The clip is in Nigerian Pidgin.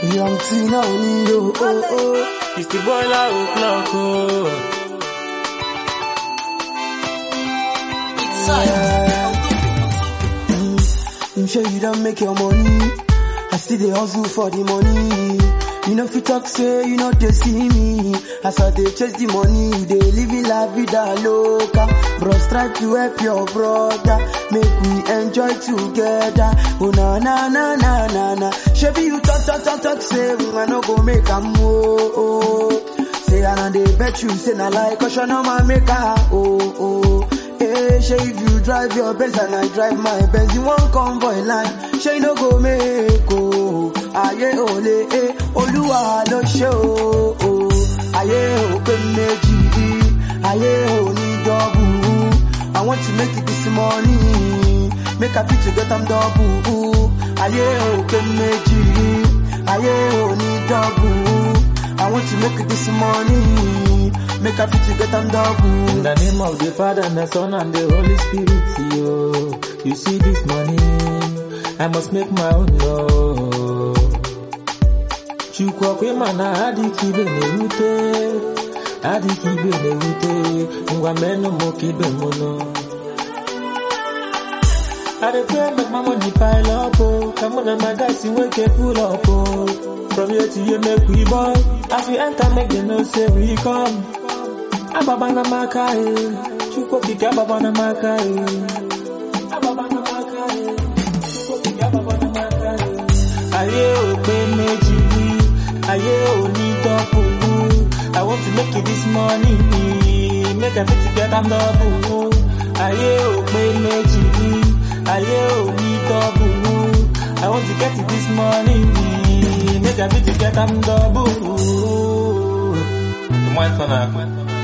Young Tina Onido, oh oh. It's the boiler o'clock, oh. Him sure you don't make your money. I still dey hustle for the money. You know if you talk say you know they see me. As I dey chase the money, they living la vida loca. Bros try to help your brother. Make we enjoy together. Oh na na na na na na. Shebi you talk talk talk talk say I no go make a move. Oh. Say I know they bet you say na like cause you know my maker. Oh oh. Hey, say if you drive your Benz and I drive my Benz, you won't convoy line. Say no go make oh, aye ole eh, Olúwa ló ṣe o. oh. Ayé ò pé méjì, ayé ò ní double. I want to make it this morning, make I fit to get am double. Ayé ò pé méjì, ayé ò ní double. I want to make it this morning, make I fit to get am double. In the name of the Father and the Son and the Holy Spirit, yo. You see this money, I must make my own law. Chukwu kwe mana adịka ibe na-erute, adịka ibe na-erute, ngwa menụ mụ ka ibe mụ nọ. I dey pray make my money pile up, oh. Come on, and my guys, you wake up, pull up, oh. From here to here, make we boy. As we enter, make them know say we come. Ababa na maka, eh. Chukwu kike ababa na maka, eh. Ababa na maka, eh. Chukwu kike ababa na maka, eh. Ayé ò pé méjì, ayé ò ní double. I want to make it this money, make I fit to get am double. Ayé ò pé méjì, ayé ò ní double. I want to get it this money, make I fit to get am double. The one son